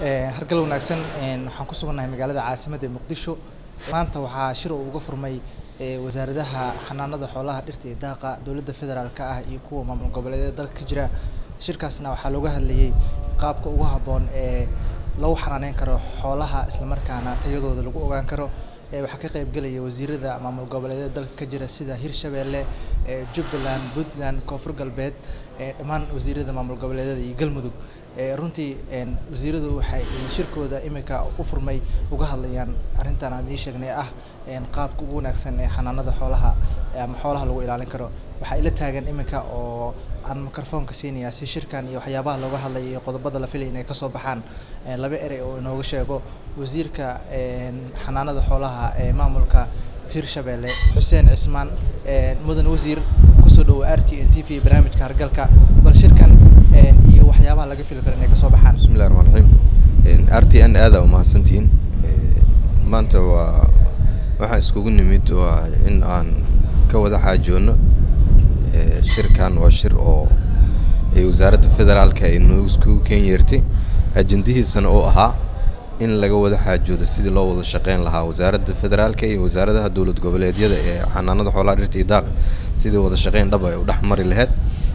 hargal wanaagsan waxaan ku sugannahay magaalada caasimadda ee muqdisho maanta waxaa shir uu uga furmay wasaaradaha xanaanada xoolaha dhirta iyo daaqa dowladda federaalka ah iyo kuwa maamul goboleedyada dalka ka jira shirkaasna waxaa looga hadlayay qaabka ugu habboon ee lagu xanaaneyn karo xoolaha islamarkaana tayadooda lagu ogaan karo waxaa ka qaybgelaya wasiirada maamul goboleedyada dalka ka jira sida hirshabeelle jubbaland puntland koonfur galbeed dhammaan wasiirada maamul goboleedyada iyo galmudug runtii wasiiradu waxay shirkooda imika u furmay uga hadlayaan arrintan aan idiin sheegnay ah qaabka ugu wanaagsan ee xanaanada xoolaha ama xoolaha lagu ilaalin karo waxaa ila taagan imika oo aan microfoonka siinayaa si shirkan iyo waxyaabaha looga hadlaya iyo qodobada la filaya inay kasoo baxaan laba erey oo inooga sheego wasiirka xanaanada xoolaha ee maamulka hirshabeelle xuseen cismaan mudan wasiir kusoo dhawo r t n t v barnaamijka hargalka bal shirkan iyo waxyaabaha laga fili karo inay kasoo baxaan bismillahi raxmaan raxiim r t n aada umahadsantihiin maanta waa waxaan iskugu nimid waa in aan ka wada xaajoono shirkan waa shir oo ay wasaaradda federaalka ay noo iskugu keen yeertay ajendihiisana oo ahaa in laga wada xaajoodo sidii loo wada shaqeyn lahaa wasaaradda federaalka iyo wasaaradaha dowlad goboleedyada ee xanaanada xoolaha dhirta iyo daaqa sidii wada shaqeyn dhab ay u dhex mari lahayd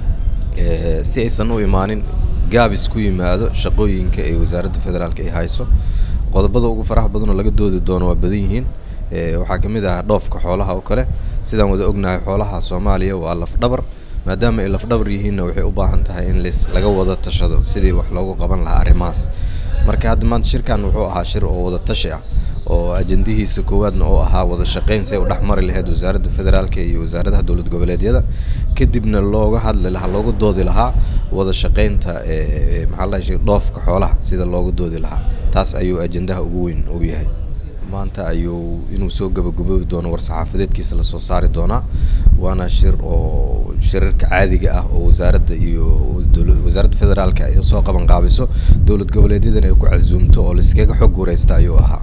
si aysan u imaanin gaabis ku yimaado shaqooyinka ay wasaaradda federaalka ay hayso qodobada ugu faraha badan oo laga doodi doono waa badan yihiin waxaa ka mid ah dhoofka xoolaha oo kale sidaan wada ognahay xoolaha soomaaliya waa lafdhabar maadaama ay lafdhabar yihiinna waxay u baahan tahay in ls laga wada tashado sidii wax loogu qaban lahaa arrimahaas marka hadda maanta shirkan wuxuu ahaa shir oo wada tashi ah oo ajendihiisa koowaadna oo ahaa wada shaqeyn si ay u dhex mari lahayd wasaaradda federaalka iyo wasaaradaha dowlad goboleedyada kadibna looga hadli lahaa looga doodi lahaa wada shaqeynta maxaa la dhahay dhoofka xoolaha sida looga doodi lahaa taas ayuu ajendaha ugu weyn u yahay maanta ayuu inuu soo gabagaboobi doono war-saxaafadeedkiisa lasoo saari doonaa waana shir oo shirarka caadiga ah oo wasaaradda iyo wasaaradda federaalka ay soo qaban qaabiso dowlad goboleedyadana ay ku casuumto oo laiskaga xog wareysta ayuu ahaa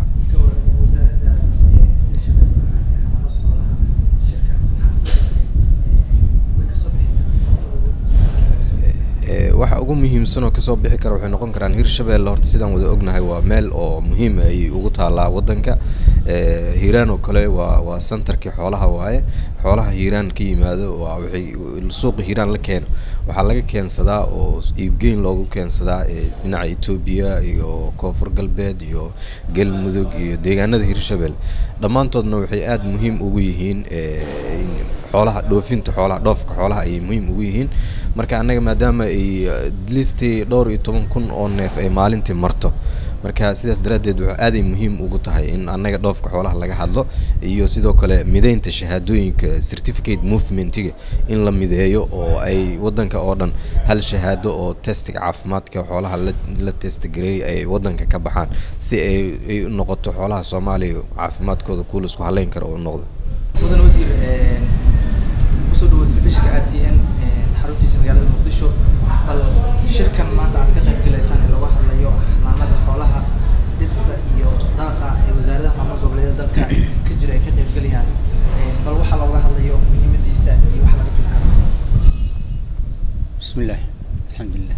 waxa ugu muhiimsan oo kasoo bixi kara waxay noqon karaan hirshabeelle horta sidaan wada ognahay waa meel oo muhiim ay ugu taalaa waddanka hiiraan oo kale waa waa centerkii xoolaha waaye xoolaha hiiraan ka yimaado waa waxay suuqa hiiraan la keeno waxaa laga keensadaa oo iibgeyn loogu keensadaa dhinaca etoobiya iyo koonfur galbeed iyo galmudug iyo deegaanada hirshabeelle dhammaantoodna waxay aada muhiim ugu yihiin xoolaha dhoofinta xoolaha dhoofka xoolaha ayay muhiim ugu yihiin marka annaga maadaama ay listii dhowr iyo toban kun oo neef ay maalintii marto marka sidaas daraaddeed wuxuu aaday muhiim ugu tahay in annaga dhoofka xoolaha laga hadlo iyo sidoo kale mideynta shahaadooyinka certificate movementiga in la mideeyo oo ay waddanka oo dhan hal shahaado oo testiga caafimaadka xoolaha la la testgareey ay waddanka ka baxaan si ay ay u noqoto xoolaha soomaaliya caafimaadkooda kuwa la isku haleyn karo oo noqdo mudan wasiir kusoo dhawo telefishinka r t n xaruntiisa magaalada muqdisho bal shirkan maanta aad ka qayb galaysaan ee looga hadlayo xanaanada xoolaha dhirta iyo daaqa ee wasaaradaha maamul goboleedyada dalka ka jira ay ka qayb galayaan bal waxaa looga hadlayo muhiimadiisa iyo waxa laga fili karo بسم الله الحمد لله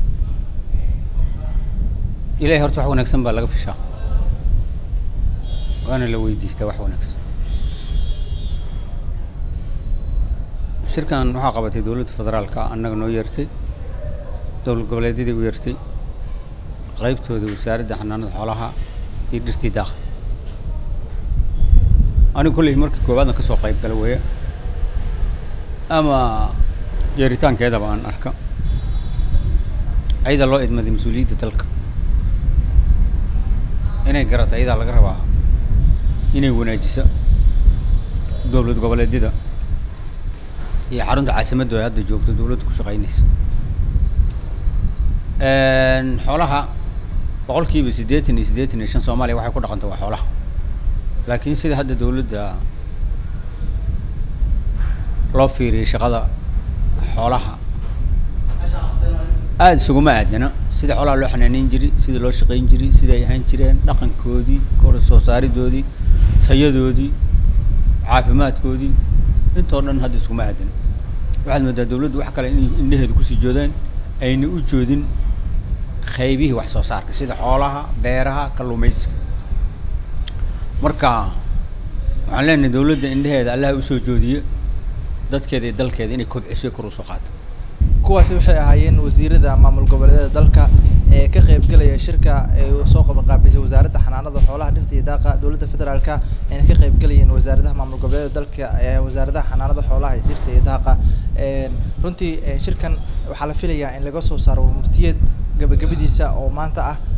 إلهي horta wax wanaagsan baa laga fishaa waana la weydiistaa wax wanaagsan shirkan waxaa qabatay dowladda federaalka annaga noo yeertay dowlad goboleedyadii u yeertay qaybtooda wasaaradda xanaanada xoolaha iyo dhirtii daaqa anigu kolley markii koowaadna ka soo qayb gala weeye ama yeeritaankeedaba aan arka ayada loo idmaday mas-uuliyadda dalka inay garato ayadaa laga rabaa inay wanaajiso dowlad goboleedyada iyo xarunta caasimaddu ay hadda joogto dowladda ku shaqeynaysa xoolaha boqolkiiba siddeetan iyo siddeetan iyo shan soomaaliya waxay ku dhaqanta waa xoolaha laakiin sida hadda dowladda loo fiiriyay shaqada xoolaha aada isuguma aadana sida xoolaha loo xanaaneyn jiray sida loo shaqeyn jiray sida ay ahaan jireen dhaqankoodii kor soo saaridoodii tayadoodii caafimaadkoodii intoo dhan hadda iskuma aadan waxaad moodaa dawladdu wax kale inay indhaheeda kusii joodaan ayna u joodin qaybihii wax soo saarka sida xoolaha beeraha kalluumaysiga marka waxaan leenahay dawladda indheheeda allaha usoo joodiye dadkeeda iyo dalkeeda inay kobciso kor usoo qaato kuwaasi waxay ahaayeen wasiirada maamul goboleedyada dalka ee ka qaybgelaya shirka ee soo qabanqaabisay wasaaradda xanaanada xoolaha dhirta iyo daaqa dowladda federaalka ayna ka qaybgelayeen wasaaradaha maamul goboleedyada dalka ee wasaaradaha xanaanada xoolaha iyo dhirta iyo daaqa runtii shirkan waxaa la filayaa in laga soo saaro murtiyad gabagabadiisa oo maanta ah